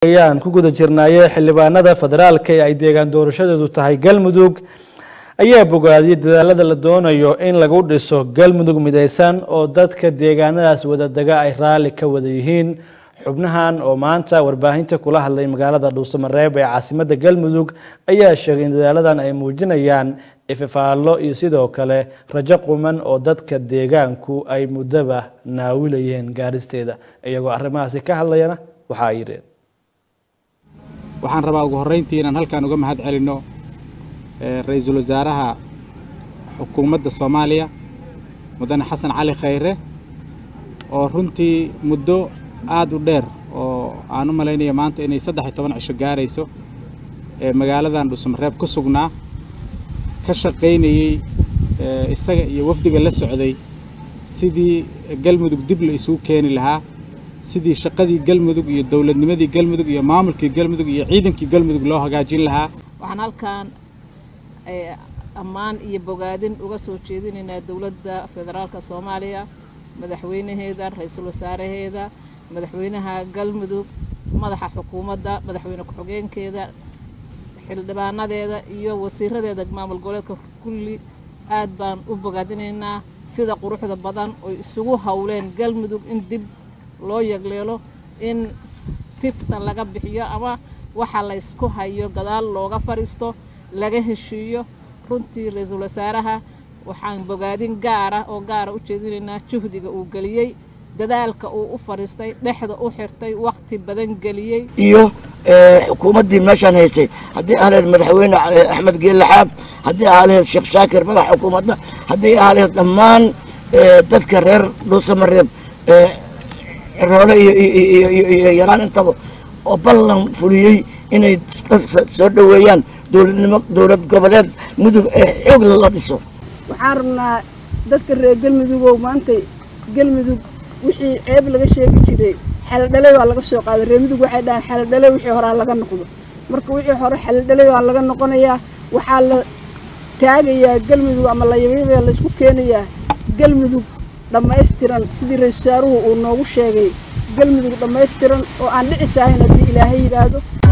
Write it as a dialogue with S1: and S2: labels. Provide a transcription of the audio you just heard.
S1: ayaan ku guda jirnaaye xildhibaanada federaalka ee ay deegaan doorashadeedu tahay galmudug ayaa bogaadiyey dadaalada la doonayo in lagu dhiso galmudug midaysan oo dadka deegaanadaas wadadega ay raalli ka wada yihiin xubnahan oo maanta warbaahinta kula hadlay magaalada dhuusamareeb ee caasimadda galmudug ayaa sheegay in dadaaladan ay muujinayaan ififaallo iyo sidoo kale rajo quman oo dadka deegaanku ay muddaba naawilayeen gaaristeeda iyagoo arrimahaasi ka hadlayana waxa ay yidheen
S2: waxaan rabaa ugu horrayntii inaan halkaan uga mahad celinno ra-iisul wasaaraha xukuumadda soomaaliya mudane xasan cali khayre oo runtii muddo aad u dheer oo aan u malaynaya maanta inay saddex iyo toban cisho gaarayso ee magaaladan dhuusamareeb ku sugnaa ka shaqaynayey isaga iyo wafdiga la socday sidii galmudug dib la isugu keeni lahaa sidii shaqadii galmudug iyo dowladnimadii galmudug iyo maamulkii galmudug iyo ciidankii galmudug loo hagaajin lahaa
S3: waxaan halkan ammaan iyo bogaadin uga soo jeedinaynaa dowladda federaalka soomaaliya madaxweynaheeda ra-iisul wasaaraheeda madaxweynaha galmudug madaxa xukuumadda madaxweyne ku-xigeenkeeda xildhibaanadeeda iyo wasiiradeeda maamul goboleedka kulli aad baan u bogaadinaynaa sida quruxda badan oy isugu howleen galmudug in dib loo yagleelo in tifta laga bixiyo ama waxa laysku hayo gadaal looga fadhiisto laga heshiiyo runtii ra-iisul wasaaraha waxaan bogaadin gaara oo gaara u jeedinaynaa juhdiga uu geliyey dadaalka uu u fadhiistay dhexda u xirtay wakhti badan geliyey
S4: iyo xukuumaddii meeshaan haysay haddii ahleed madaxweyne axmed geelle xaab haddii ahleed sheekh shaakir madaxa xukuumadda haddii ahleed dhammaan dadka reer dhuusamareeb roole iyo yaraan intaba oo ballan fuliyey inay soo dhoweeyaan dowladnimo dowlad goboleed mudug ee xoog la dhiso
S5: waxaan rabnaa dadka reer galmudugow maantay galmudug wixii ceeb laga sheegi jiray xeeldhalay baa laga soo qaaday reer mudug waxay dhahaan xeeldhalay wixii horaa laga noqdo marka wixii hore xeeldhalay baa laga noqonayaa waxaa la taagayaa galmudug ama layabyabaa laysku keenayaa galmudug dhammaystiran sidii ra-isul wasaaruhu uu noogu sheegay galmudug dhammaystiran oo aan dhicisahayn haddii ilaahay yidhaahdo